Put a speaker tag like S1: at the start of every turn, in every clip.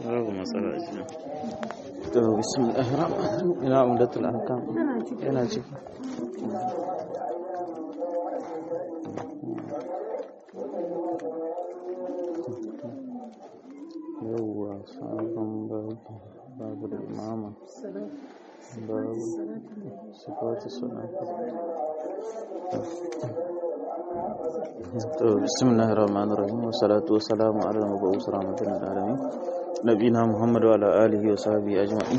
S1: babu matsala ce to bismillahir rahmanir rahim ina umdatul ahkam yana ciki yawwa sabon babu babu da imama babu sifatu salatu to bismillahir rahmanir rahim wa salatu wa salamu ala al-mab'us rahmatan lil alamin nabina muhammad wa ala alihi wa sahbihi ajma'in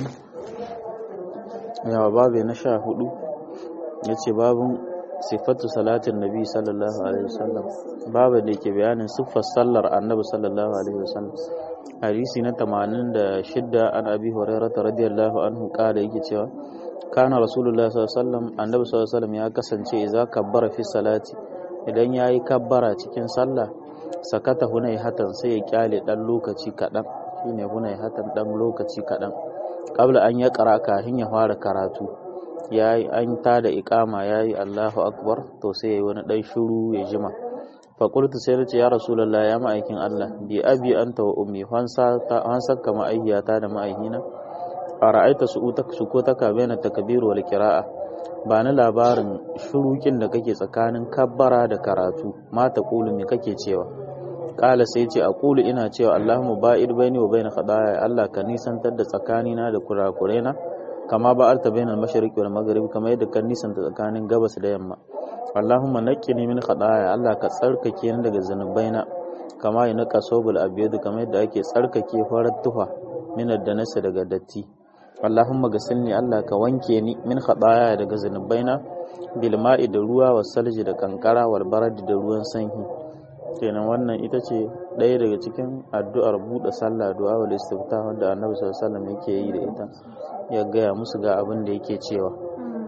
S1: yawa babu na sha hudu yace babun sifatu salatin nabi sallallahu alaihi wasallam babu da yake bayanin siffar sallar annabi sallallahu alaihi wasallam hadisi na 86 an abi hurairah radiyallahu anhu kala yake cewa kana rasulullahi sallallahu alaihi wasallam annabi sallallahu alaihi wasallam ya kasance idza kabbara fi salati idan yayi kabbara cikin sallah sakata hunai hatan sai ya kyale dan lokaci kadan shine hunai hatan dan lokaci kadan kabla an ya kara kafin ya fara karatu yayi an tada iqama yayi Allahu akbar to sai yayi wani dan shiru ya jima fa qultu sai nace ya rasulullah ya ma'aikin Allah bi abi anta wa ummi hansa ta hansa kama ayyata da ma'aihina ara'aita su'utak sukutaka baina takbir wal qira'a ba na labarin shurukin da kake tsakanin kabbara da karatu ma ta kulu me kake cewa kala sai ce aqulu ina cewa Allahumma ba'id baini wa baina khadaya Allah ka nisantar da tsakanina da kurakuraina kama ba'alta baina al-mashriqi wal maghrib kama yadda ka nisanta tsakanin gabas da yamma Allahumma naqqini min khadaya Allah ka tsarkake ni daga zanubaina kama yana kasobul abyad kama yadda ake tsarkake farar tufa min ad-danasi daga datti Allahumma gasilni Allah ka wanke ni min khadaya daga zanubaina bil ma'i da ruwa was salji da kankara wal barad da ruwan sanyi kenan wannan ita ce ɗaya daga cikin addu'ar buɗe sallah du'a wal istifta wanda Annabi sallallahu alaihi wasallam yake yi da ita ya gaya musu ga abin da yake cewa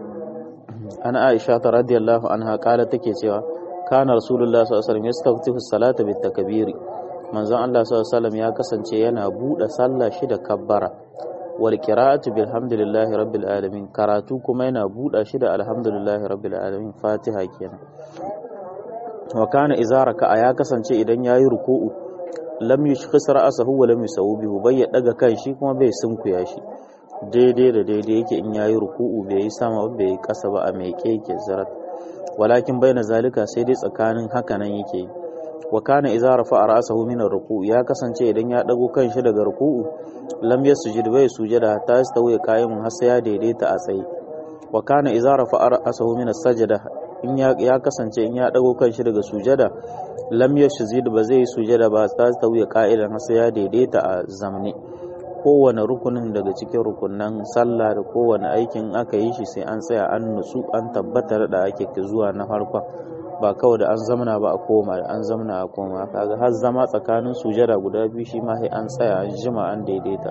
S1: ana Aisha ta radiyallahu anha kala take cewa kana rasulullah sallallahu alaihi wasallam yastaftihu salata bit takbiri manzon Allah sallallahu alaihi wasallam ya kasance yana buɗe sallah shi da kabbara wal qira'atu bilhamdulillahi rabbil alamin karatu kuma yana buɗa shi da alhamdulillahi rabbil alamin fatiha kenan wa kana idza raka'a ya kasance idan yayi ruku'u lam yushkhis ra'sahu wa lam yusawbihu bai ya daga kan shi kuma bai sunkuya shi daidai da daidai yake in yayi ruku'u bai yi sama ba bai yi kasa ba a mai yake zarat walakin baina zalika sai dai tsakanin haka nan yake wa kana idza rafa'a ra'sahu min ar-ruku' ya kasance idan ya dago kan shi daga ruku'u lam yasjud bai sujada ta yastawi qa'imun har sai ya daidaita a tsaye wa kana idza rafa'a ra'sahu min as-sajda in ya kasance in ya dago kan shi daga sujada lam yashzid ba zai sujada ba ta yastawi qa'ilan har sai ya daidaita a zamne kowane rukunin daga cikin rukunan sallah da kowane aikin aka yi shi sai an tsaya an nutsu an tabbatar da ake zuwa na farkon ba kawai da an zamana ba a koma da an zamana a koma kaga har zama tsakanin sujada guda biyu shi ma sai an tsaya an jima an daidaita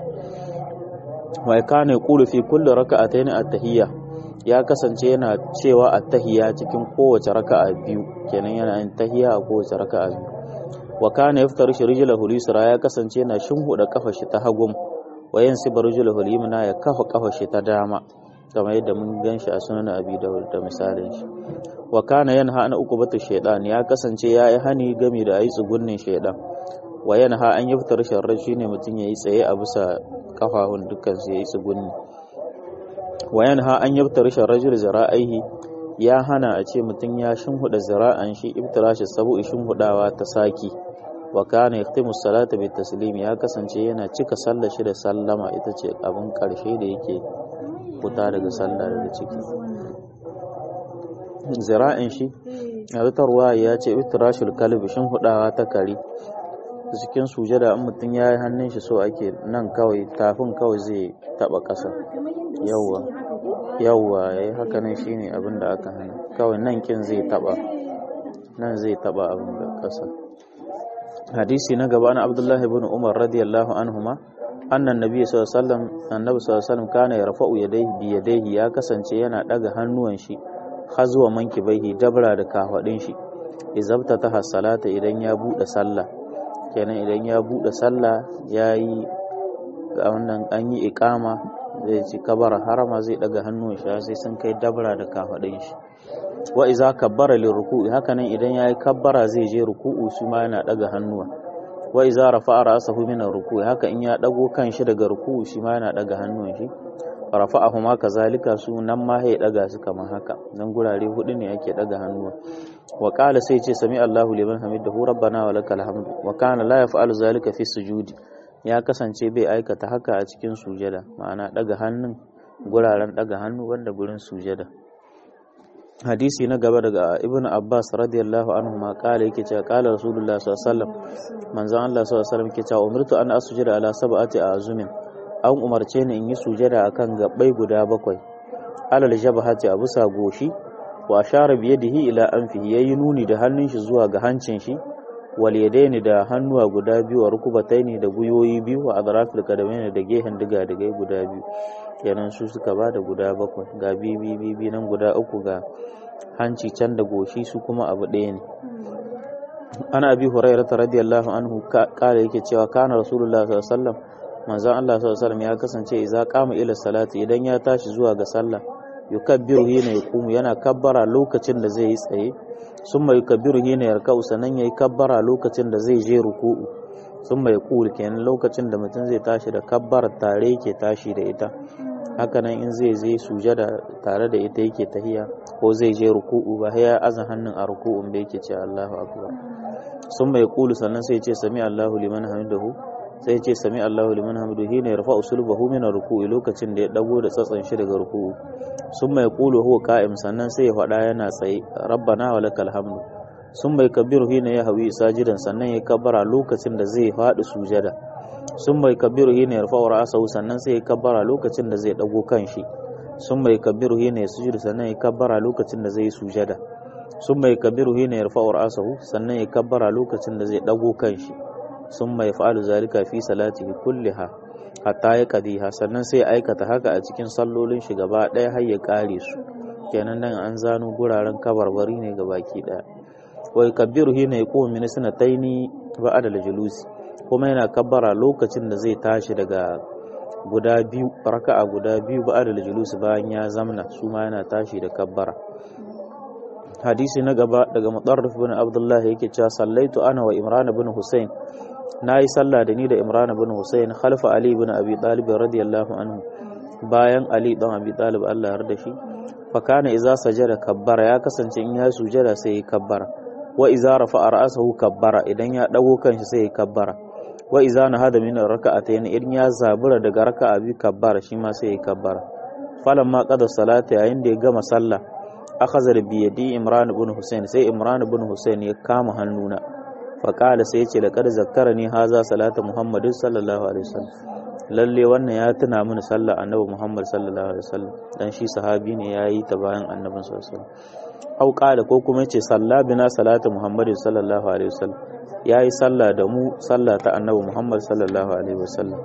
S1: wai kana yaqulu fi kulli raka'atayn at-tahiyya ya kasance yana cewa at-tahiyya cikin kowace raka'a biyu kenan yana yin tahiyya a kowace raka'a biyu wa kana yaftarishu rijlahu al-yusra ya kasance yana shinhuda kafa shi ta hagum wa yansibu rijlahu al-yumna ya kafa kafa shi ta dama kamar yadda mun ganshi a sunan abi dawud da misalin shi wa kana yanha an uqubatu shaytan ya kasance ya yi hani game da ayi tsugunnin shaytan wa yanha an yaftar sharri shine mutun yayi tsaye a bisa kafahun dukkan su yayi tsugunni wa yanha an yaftar sharri zara'ihi ya hana a ce mutun ya shinhuda zira'an shi ibtirashi sabu shinhudawa ta saki wa kana yahtimu salata bi taslim ya kasance yana cika sallar shi da sallama ita ce abin karshe da yake fita daga sallah daga ciki zira'in shi a rutarwa ya ce itirashul kalbi shin hudawa ta kare cikin sujada in mutum ya yi hannun shi so ake nan kawai tafin kawai zai taba ƙasa yawwa yawwa ya yi haka nan shi ne abin da aka hana kawai nan kin zai taba nan zai taba abin da ƙasa hadisi na gaba na abdullahi ibn umar radiyallahu anhuma annan nabi sallallahu alaihi wasallam annabi sallallahu alaihi wasallam kana yarfa'u yadayhi bi yadayhi ya kasance yana daga hannuwan shi har zuwa manki baihi dabra da kafadin shi izabta ta salata idan ya bude sallah kenan idan ya bude sallah yayi wannan an yi iqama zai ci kabara harama zai daga hannuwan shi sai sun kai dabra da kafadin shi wa iza kabbara lil ruku'i haka nan idan yayi kabbara zai je ruku'u shi ma yana daga hannuwa wa iza rafa'a ra'sahu min ruku haka in ya dago kanshi daga ruku shi ma yana daga hannun shi rafa'ahu ma kazalika su nan ma ya daga su kamar haka nan gurare hudu ne yake daga hannuwa wa qala sai ce sami Allahu liman hamidahu rabbana wa lakal hamdu wa kana la yaf'alu zalika fi sujudi ya kasance bai aikata haka a cikin sujada ma'ana daga hannun guraren daga hannu wanda gurin sujada hadisi na gaba daga ibn abbas radiyallahu anhu ma kala yake cewa kala rasulullah sallallahu alaihi wasallam manzon Allah sallallahu alaihi wasallam yake cewa umirtu an asjuda ala sab'ati azumin an umarce ni in yi sujada akan gabbai guda bakwai alal jabhati a bisa goshi wa ashara bi yadihi ila anfihi yayi nuni da hannun shi zuwa ga hancin shi wal yadaini da hannuwa guda biyu wa rukubataini da guyoyi biyu wa adrafil qadamaini da gehen diga digai guda biyu kenan su suka ba da guda bakwai ga bibi bibi nan guda uku ga hanci can da goshi su kuma abu ɗaya ne ana abi hurairata radiyallahu anhu kala yake cewa kana rasulullah sallallahu alaihi wasallam manzon Allah sallallahu alaihi wasallam ya kasance idza qama ila salati idan ya tashi zuwa ga sallah yukabbiru hina yaqumu yana kabbara lokacin da zai yi tsaye summa yukabbiru hina yarka'u sanan yayi kabbara lokacin da zai je ruku'u summa yaqul kenan lokacin da mutum zai tashi da kabbar tare yake tashi da ita hakanan in zai je sujada tare da ita yake tahiya ko zai je ruku'u ba ya azan hannun a ruku'un da yake ce Allahu akbar sun bai kulu sannan sai ce sami Allahu liman hamidahu sai ce sami Allahu liman hamidahu hina yarfa'u sulbahu min ruku'i lokacin da ya dago da tsatsan shi daga ruku'u sun mai kulu huwa qa'im sannan sai ya faɗa yana tsaye rabbana wa lakal hamdu sun bai kabiru hina ya hawi sajidan sannan ya kabbara lokacin da zai faɗi sujada sun bai kabiru hina ya rufa ra'asahu sannan sai ya kabbara lokacin da zai dago kanshi sun bai kabiru hina ya sujudu sannan ya kabbara lokacin da zai sujada sun bai kabiru hina ya rufa ra'asahu sannan ya kabbara lokacin da zai dago kanshi sun mai fa'alu zalika fi salatihi kulliha hatta ya kadiha sannan sai ya aikata haka a cikin sallolin shi gaba ɗaya har ya kare su kenan nan an zano guraren kabarbari ne ga baki ɗaya wa yakbiru hina yaqumu min sanataini ba'da al-julusi kuma yana kabbara lokacin da zai tashi daga guda biyu raka'a guda biyu ba da julus bayan ya zamna su ma yana tashi da kabbara hadisi na gaba daga mutarrif bin abdullah yake cewa sallaitu ana wa imran bin husayn nayi sallah da ni da imran bin husayn khalfa ali bin abi talib radiyallahu anhu bayan ali dan abi talib Allah ya yarda shi fa kana idza sajada kabbara ya kasance in ya sujada sai ya kabbara wa idza rafa'a ra'sahu kabbara idan ya dago kanshi sai ya kabbara wa iza na hada min raka'atayn idan ya zabura daga raka'a bi kabbara shi ma sai ya kabbara falan ma qada salata yayin da ya gama sallah akhadha bi yadi imran ibn husayn sai imran ibn husayn ya kama hannuna fa qala sai yace laqad zakkarani haza salata muhammadin sallallahu alaihi wasallam lalle wannan ya tuna mini sallah annabi muhammad sallallahu alaihi wasallam dan shi sahabi ne yayi ta bayan annabin sallallahu alaihi wasallam au qala ko kuma yace salla bina salata muhammadin sallallahu alaihi wasallam ya yi sallah da mu sallah ta annabi Muhammad sallallahu alaihi wasallam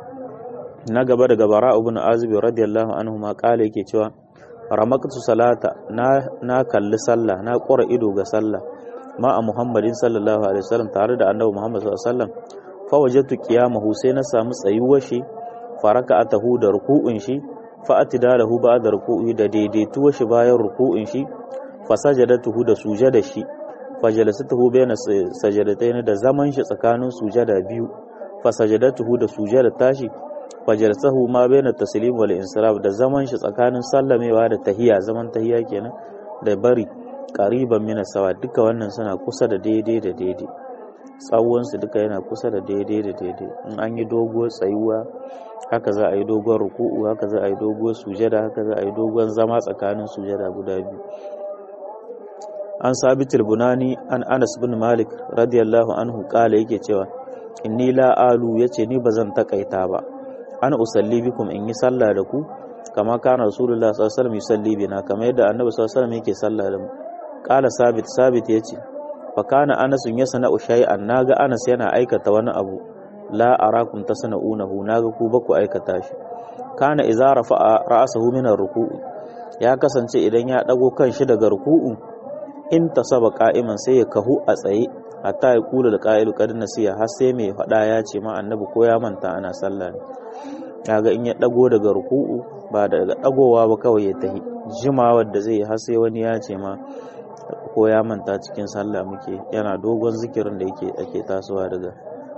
S1: na gaba daga bara ibn azib radiyallahu anhu ma kala yake cewa ramaktu salata na na kalli sallah na ƙura ido ga sallah ma a Muhammadin sallallahu alaihi wasallam tare da annabi Muhammad sallallahu alaihi wasallam fa wajadtu qiyamahu sai na samu tsayuwar shi faraka'atahu da ruku'un shi fa atidalahu ba'da ruku'i da daidaituwar shi bayan ruku'un shi fa sajadatuhu da sujada shi fajalasatuhu bayna sajadatayn da zaman shi tsakanin sujada biyu fa sajadatuhu da sujada tashi fajalasahu ma bayna taslim wal insiraf da zaman shi tsakanin sallamewa da tahiya zaman tahiya kenan da bari qariban min sawa duka wannan suna kusa da daidai da daidai tsawon su duka yana kusa da daidai da daidai in an yi doguwar tsayuwa haka za a yi doguwar ruku'u haka za a yi doguwar sujada haka za a yi doguwar zama tsakanin sujada guda biyu an sabit bunani an anas bin malik radiyallahu anhu kala yake cewa inni la alu yace ni bazan takaita ba an usalli bikum in yi sallah da ku kama kana rasulullah sallallahu alaihi wasallam yusalli bina kama yadda annabi sallallahu alaihi wasallam yake sallah da mu kala sabit sabit yace fa kana anas yasna shay'an naga anas yana aikata wani abu la arakum tasna'unahu naga ku ba ku aikata shi kana idza rafa'a ra'sahu min ar-ruku'u ya kasance idan ya dago kan shi daga ruku'u in ta saba ka'iman sai ya kahu a tsaye hatta ya kula da ka'ilu kad nasiya har sai mai faɗa ya ce ma annabi ko ya manta ana sallah ne kaga in ya dago daga ruku'u ba daga dagowa ba kawai ya tahi jimawar da zai har sai wani ya ce ma ko ya manta cikin sallah muke yana dogon zikirin da yake ake tasowa daga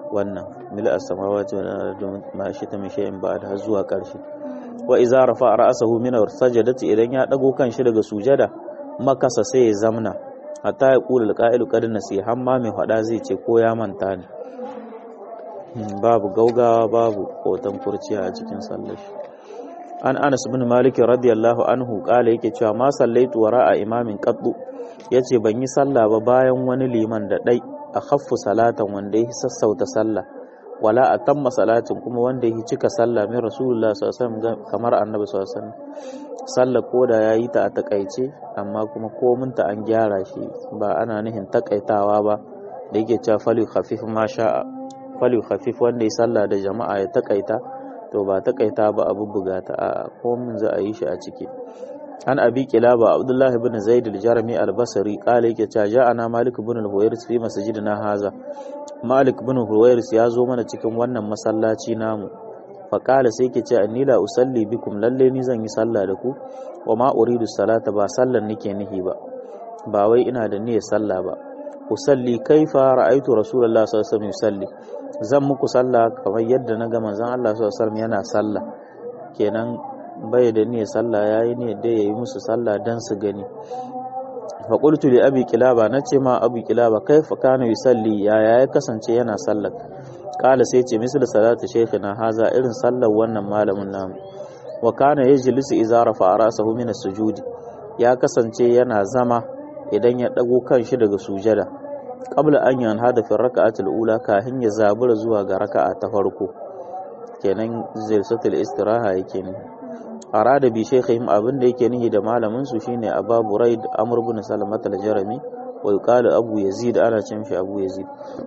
S1: wannan mil as-samawati wal ardi ma shi ta min shay'in ba'd har zuwa ƙarshe wa idza rafa'a ra'sahu min as-sajdati idan ya dago kanshi daga sujada makasa sai ya zamna hatta ya kula alqa'ilu qad nasi hamma mai fada zai ce ko ya manta ne babu gaugawa babu kotan kurciya a cikin sallar shi an Anas bin Malik radiyallahu anhu kala yake cewa ma sallaitu wara'a imamin qaddu yace ban yi sallah ba bayan wani liman da dai a khaffu salatan wanda ya sassauta sallah wala atamma salatin kuma wanda ya cika sallah min rasulullah sallallahu alaihi wasallam kamar annabi sallallahu alaihi wasallam sallah koda yayi ta a takaice amma kuma komin ta an gyara shi ba ana nihin takaitawa ba da yake cewa falu khafif ma sha'a falu khafif wanda ya sallah da jama'a ya takaita to ba takaita ba abu buga ta a komin za a yi shi a ciki an abi kilaba abdullahi ibn zaid al-jarmi al-basri qala yake cewa ja'ana malik ibn al-huwairis fi masjidina haza malik ibn al-huwairis ya zo mana cikin wannan masallaci namu fa qala sai yake cewa inni la usalli bikum lalle ni zan yi sallah da ku wa ma uridu salata ba sallan nake nihi ba ba wai ina da niyyar sallah ba usalli kaifa ra'aytu rasulullahi sallallahu alaihi wasallam yusalli zan muku sallah kamar yadda na ga manzon Allah sallallahu alaihi wasallam yana sallah kenan bai da niyyar sallah yayi ne da yayi musu sallah dan su gani fa qultu li abi kilaba nace ma abi kilaba kaifa kana yusalli ya ya kasance yana sallah kala sai ce misal salatu shaykhina haza irin sallar wannan malamin namu wa kana yajlisu idza rafa ra'sahu min as-sujudi ya kasance yana zama idan ya dago kanshi daga sujada qabla an yanhada fi raka'atil ula kahin ya zabura zuwa ga raka'a ta farko kenan zilsatul istiraha yake ne arada bi shaykhihim abin da yake nihi da malamin su shine Abu Buraid Amr ibn Salamat al-Jarami wa yuqalu Abu Yazid ana ce mishi Abu Yazid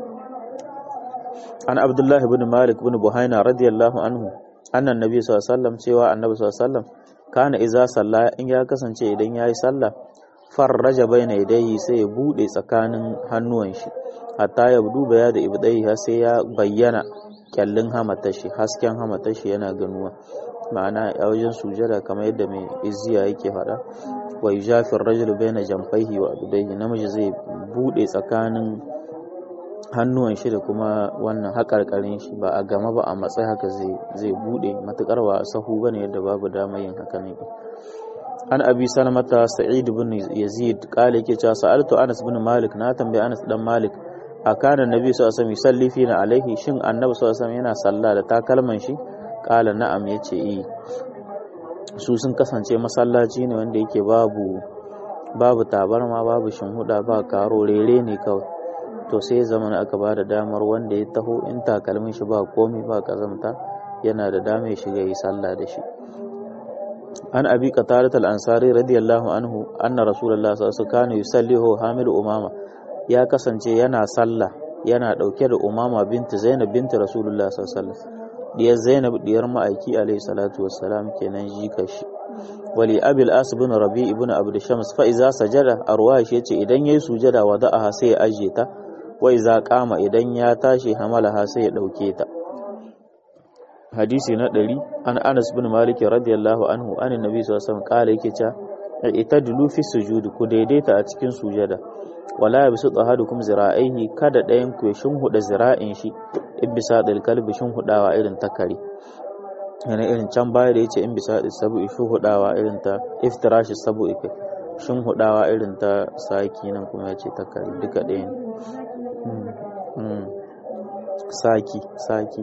S1: an Abdullah ibn Malik ibn Buhaina radiyallahu anhu annan nabi sallallahu alaihi wasallam cewa annabi sallallahu alaihi wasallam kana iza salla in ya kasance idan yayi sallah farraja baina yadayhi sai ya bude tsakanin hannuwan shi hatta ya duba ya da ibdai har sai ya bayyana kyallin hamatashi hasken hamatashi yana ganuwa ma'ana a wajen sujada kamar yadda mai izziya yake faɗa wa yujafir rajul baina jamfaihi wa abdaihi namiji zai bude tsakanin hannuwan shi da kuma wannan haƙarƙarin shi ba a gama ba a matsayi haka zai zai bude matukar ba a sahu bane yadda babu damar yin haka ne an abi salamata sa'id ibn yazid kale yake cewa sa'altu anas ibn malik na tambayi anas dan malik akana nabi sallallahu alaihi wasallam yusalli fina alaihi shin annabi sallallahu alaihi wasallam yana sallah da takalman shi kala na'am yace eh su sun kasance masallaci ne wanda yake babu babu tabarma babu shinhuda ba karo rere ne kawai to sai zaman aka ba da damar wanda ya taho in takalmin shi ba komi ba kazamta yana da dama ya shiga yi sallah da shi an abi qatarat al-ansari radiyallahu anhu anna rasulullah sallallahu alaihi wasallam yusallihu hamilu umama ya kasance yana sallah yana dauke da umama binti zainab binti rasulullah sallallahu alaihi wasallam diyar zainab diyar ma'aiki alaihi salatu wassalam kenan jika shi wali abil as ibn rabi ibn abd shams fa iza sajada arwa shi yace idan yayi sujada wada'aha sai ya aje ta wa iza qama idan ya tashi hamalaha sai ya dauke ta hadisi na ɗari an anas bin malik radiyallahu anhu an nabi sallallahu alaihi wasallam kala yake cewa itadlu fi sujudi ku daidaita a cikin sujada wala yabisu ahadukum zira'aihi kada ɗayan ku ya shinhuda zira'in shi in bisa dal kalbi shinhudawa irin ta kare yana irin can baya da yace in bisa sabu shinhudawa irin ta iftirashi sabu ife shinhudawa irin ta saki nan kuma yace ta kare duka ɗayan saki saki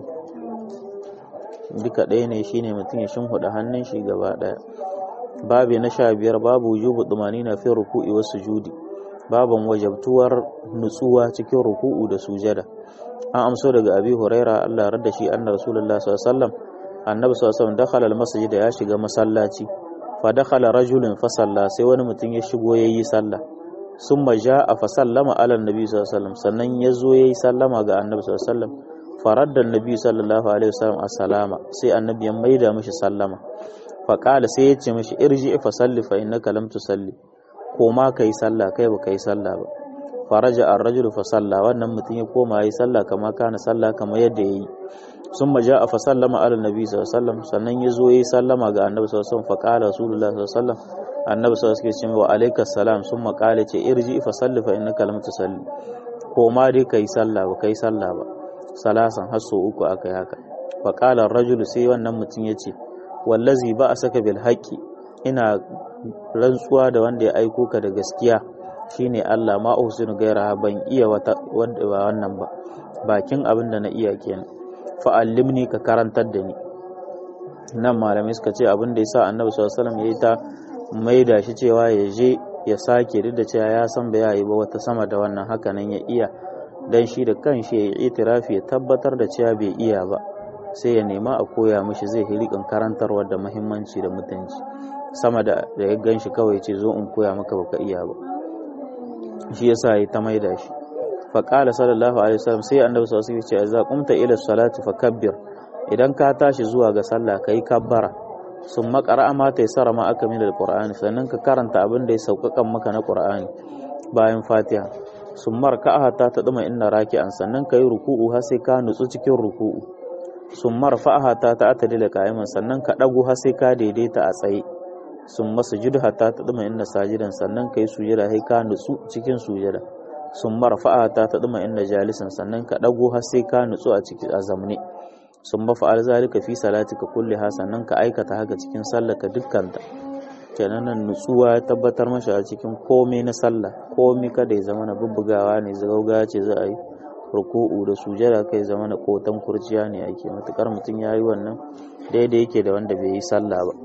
S1: duka ɗaya ne shine mutum ya shimfiɗa hannun shi gaba ɗaya babu na sha biyar babu wujubu dumani na fin ruku'i wasu judi baban wajabtuwar nutsuwa cikin ruku'u da sujada an amso daga abi huraira Allah radda shi anna rasulullah sallallahu alaihi wasallam annabi sallallahu alaihi wasallam dakhala almasjid ya shiga masallaci fa dakhala rajulun fa salla sai wani mutum ya shigo yayi sallah summa ja'a fa sallama ala annabi sallallahu alaihi wasallam sannan yazo yayi sallama ga annabi sallallahu alaihi wasallam faradda annabi sallallahu alaihi wasallam assalama sai annabi ya maida mishi sallama fa qala sai ya ce mishi irji fa salli fa innaka lam tusalli ko ma kai sallah kai ba kai sallah ba faraja ar-rajul fa salla wannan mutum ya koma yayi sallah kama kana sallah kama yadda yayi summa ja'a fa sallama ala annabi sallallahu alaihi wasallam sannan ya zo yayi sallama ga annabi sallallahu alaihi wasallam fa qala rasulullah sallallahu alaihi wasallam annabi sallallahu alaihi wasallam wa alaikas salam summa qala ce irji fa salli fa innaka lam tusalli ko ma dai kai sallah ba kai sallah ba salasan har so uku aka yi haka fa qala rajulu sai wannan mutum yace wallazi ba a saka bil haqqi ina rantsuwa da wanda ya aiko ka da gaskiya shine Allah ma uhsinu gaira ban iya wata wanda ba wannan ba bakin abin da na iya kenan fa allimni ka karantar da ni nan malamai suka ce abin da yasa annabi sallallahu alaihi wasallam yayi ta maida shi cewa ya je ya sake duk da cewa ya san bai yi ba wata sama da wannan haka nan ya iya dan shi da kanshi ya yi itirafi ya tabbatar da cewa bai iya ba sai ya nema a koya mishi zai hirikin karantarwa da muhimmanci da mutunci sama da da ya gan shi kawai ce zo in koya maka baka iya ba shi yasa ya ta maida shi fa qala sallallahu alaihi wasallam sai annabi sallallahu alaihi wasallam ya ce za qumta ila salati fakabbir idan ka tashi zuwa ga sallah kai kabbara sun makara ma ta sara ma aka min alqur'ani sannan ka karanta abin da ya sauƙaƙan maka na qur'ani bayan fatiha sun marka ta ta duma inna raki'an sannan ka yi ruku'u har sai ka nutsu cikin ruku'u sun marfa ta ta atadila qa'iman sannan ka dago har sai ka daidaita a tsaye sun masu judu hatta ta duma inna sajidan sannan ka yi sujada sai ka nutsu cikin sujada sun marfa ta ta duma inna jalisan sannan ka dago har sai ka nutsu a cikin azamne sun mafa'al zalika fi salatika kulliha sannan ka aikata haka cikin sallaka dukkanta kenan nan nutsuwa ya tabbatar mashi a cikin komai na sallah komai kada ya zama na bubbugawa ne zagauga ce za a yi ruku'u da sujada kai zama na kotan kurciya ne ake matukar mutum ya yi wannan daidai yake da wanda bai yi sallah ba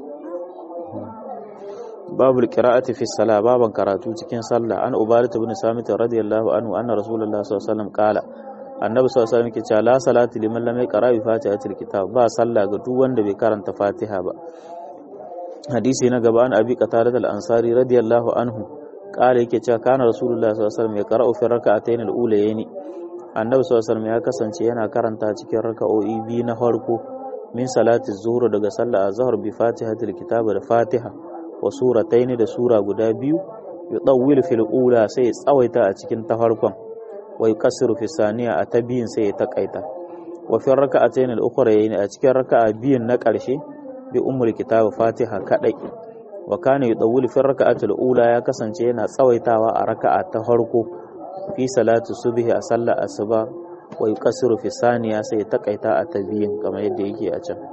S1: babu qira'ati fi salah baban karatu cikin sallah an ubadah ibn samit radiyallahu anhu anna rasulullah sallallahu alaihi wasallam qala annabi sallallahu alaihi wasallam yake cewa la salati liman lam yaqra bi fatihatil kitab ba sallah ga duk wanda bai karanta fatiha ba hadisi na gaba an abi qatada al-ansari radiyallahu anhu kala yake cewa kana rasulullah sallallahu alaihi wasallam ya qara'u fi rak'atayn al-ulayni annabi sallallahu alaihi wasallam ya kasance yana karanta cikin raka'o'i biyu na farko min salati zuhur daga sallar azhar bi fatihatil kitab da fatiha wa suratayn da sura guda biyu yudawwil fil ula sai tsawaita a cikin ta farkon wa yukassiru fi saniya a ta biyun sai ya takaita wa fi raka'atayn al-ukhrayn a cikin raka'a biyun na ƙarshe bi ummul kitab fatiha kadai wa kana yudawwil fi raka'atil ula ya kasance yana tsawaitawa a raka'a ta farko fi salatu subhi a sallar asuba wa yukassiru fi saniya sai ya takaita a ta biyun kamar yadda yake a can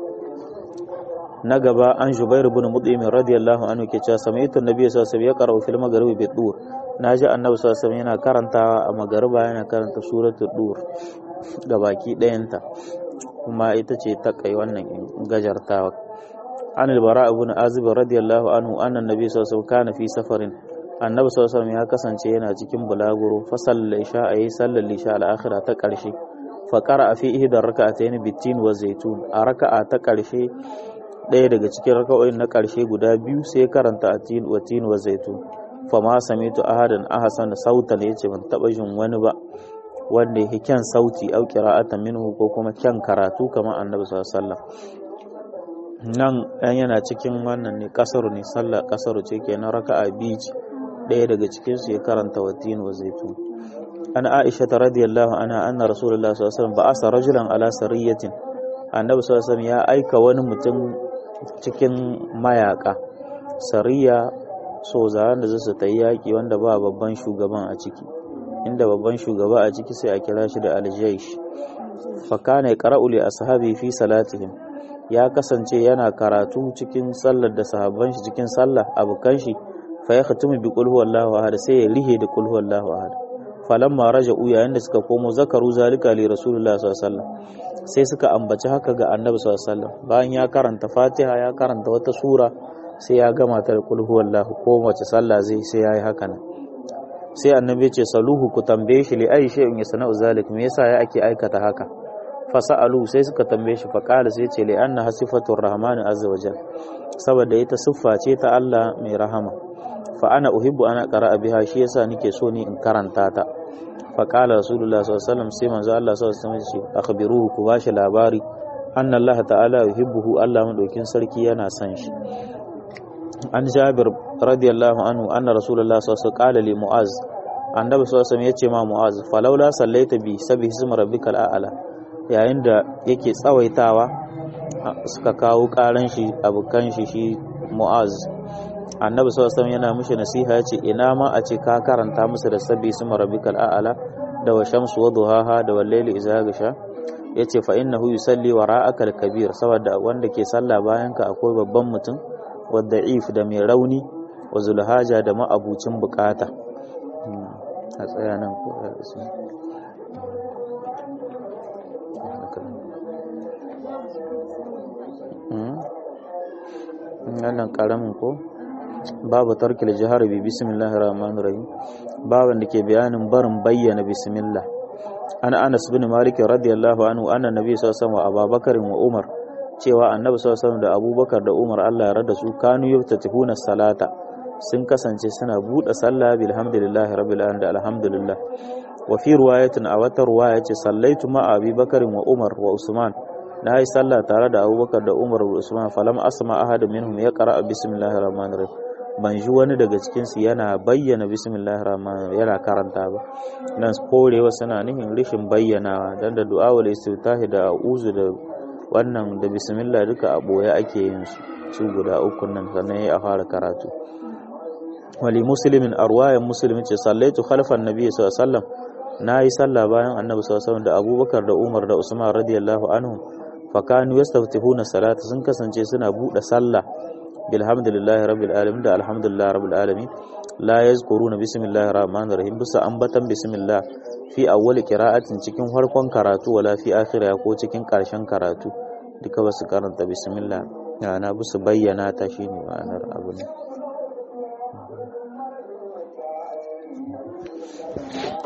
S1: na gaba an jubair ibn mut'im radiyallahu anhu ke cewa samaitu annabi sallallahu alaihi wasallam ya qara'u fil maghribi bi dur naji annabi sallallahu alaihi wasallam yana karantawa a magariba yana karanta suratul dur ga baki ɗayanta kuma ita ce ta kai wannan gajartawa an albara ibn azib radiyallahu anhu anna annabi sallallahu alaihi wasallam kana fi safarin annabi sallallahu alaihi wasallam ya kasance yana cikin bulaguro fa sallal isha ayi sallal isha al-akhirah ta karshe fa qara'a fi ihda rak'atayn bitin wa zaitun a raka'a ta karshe ɗaya daga cikin raka'o'in na karshe guda biyu sai karanta atin wa tin wa zaitun fa ma samitu ahadan ahsana sautan yace ban taba jin wani ba wanda yake kyan sauti au qira'atan minhu ko kuma kyan karatu kamar annabi sallallahu alaihi wasallam nan ɗan yana cikin wannan ne kasaru ne sallah kasaru ce kenan raka'a biyu ce ɗaya daga cikin su ya karanta watin wa zaitun an aisha ta radiyallahu anha anna rasulullahi sallallahu alaihi wasallam ba'asa rajulan ala sariyatin annabi sallallahu alaihi wasallam ya aika wani mutum cikin mayaka sariya so da zasu ta yi yaƙi wanda ba babban shugaban a ciki inda babban shugaba a ciki sai a kira shi da aljaish fa kana yaqra'u li ashabi fi salatihim ya kasance yana karatu cikin sallar da sahabban shi cikin sallah abukan shi fa ya khatumu bi qul huwallahu ahad sai ya rihe da qul huwallahu ahad falamma raja'u yayin da suka komo zakaru zalika li rasulullah sallallahu alaihi wasallam sai suka ambaci haka ga annabi sallallahu alaihi wasallam bayan ya karanta fatiha ya karanta wata sura sai ya gama ta da qul huwallahu ko wace sallah zai sai yayi haka nan sai annabi ya ce saluhu ku tambaye shi li ayi shay'in yasna'u zalik me yasa ya ake aikata haka fasa'alu sai suka tambaye shi faqala sai ce li anna hasifatur rahman azza wajal saboda ita siffa ce ta Allah mai rahama fa ana uhibbu ana qara'a biha shi yasa nike so ni in karanta ta faqala rasulullah sallallahu alaihi wasallam sai manzo Allah sallallahu alaihi wasallam ce akhbiruhu ku bashi labari anna Allah ta'ala yuhibbuhu Allah madaukin sarki yana son shi an jabir radiyallahu anhu anna rasulullah sallallahu alaihi wasallam qala li mu'az annabi sallallahu alaihi wasallam yace ma mu'az falawla sallaita bi sabbi ismi rabbikal a'la yayin da yake tsawaitawa suka kawo karan shi abukan shi shi mu'az annabi sallallahu alaihi yana mishi nasiha yace ina ma a ce ka karanta musu da sabbi ismi rabbikal a'la da wa shamsu wa duhaha da wal layli idza gasha yace fa innahu yusalli wara'aka al-kabir saboda wanda ke sallah bayan ka akwai babban mutum wa da'if da mai rauni wa zulhaja da ma'abucin bukata a tsaya nan ko wannan karamin ko babu tarkil jihar bi bismillahir rahmanir rahim baban da ke bayanin barin bayyana bismillah an Anas bin Malik radiyallahu anhu anna nabi sallallahu alaihi wasallam Abubakar wa Umar cewa annabi sallallahu alaihi wasallam da Abubakar da Umar Allah ya rada su kanu yaftatihuna salata sun kasance suna buɗe sallah bilhamdulillahi rabbil alamin da alhamdulillah wa fi riwayatin a wata riwaya ce sallaitu ma Abi Bakar wa Umar wa Usman na yi sallah tare da Abubakar da Umar da Usman falam asma ahad minhum ya qara bismillahir rahmanir rahim ban ji wani daga cikin su yana bayyana bismillahir rahmanir yana karanta ba nan korewa suna nufin rishin bayyanawa dan da du'a wal istitahi da a'udhu da wannan da bismillah duka a boye ake yin su su guda uku nan sannan ya fara karatu wali muslimin arwayan muslimin ce sallaitu khalfan nabi sallallahu alaihi wasallam nayi sallah bayan annabi sallallahu alaihi wasallam da abubakar da umar da usman radiyallahu anhum fakanu yastaftihuna salata sun kasance suna bude sallah bilhamdulillahi rabbil alamin da alhamdulillahi rabbil alamin la yazkuruna bismillahir rahmanir rahim bisa ambatan bismillah fi awwali qira'atin cikin farkon karatu wala fi akhiriha ko cikin karshen karatu duka basu karanta bismillah yana bisa bayyana ta shine ma'anar abu ne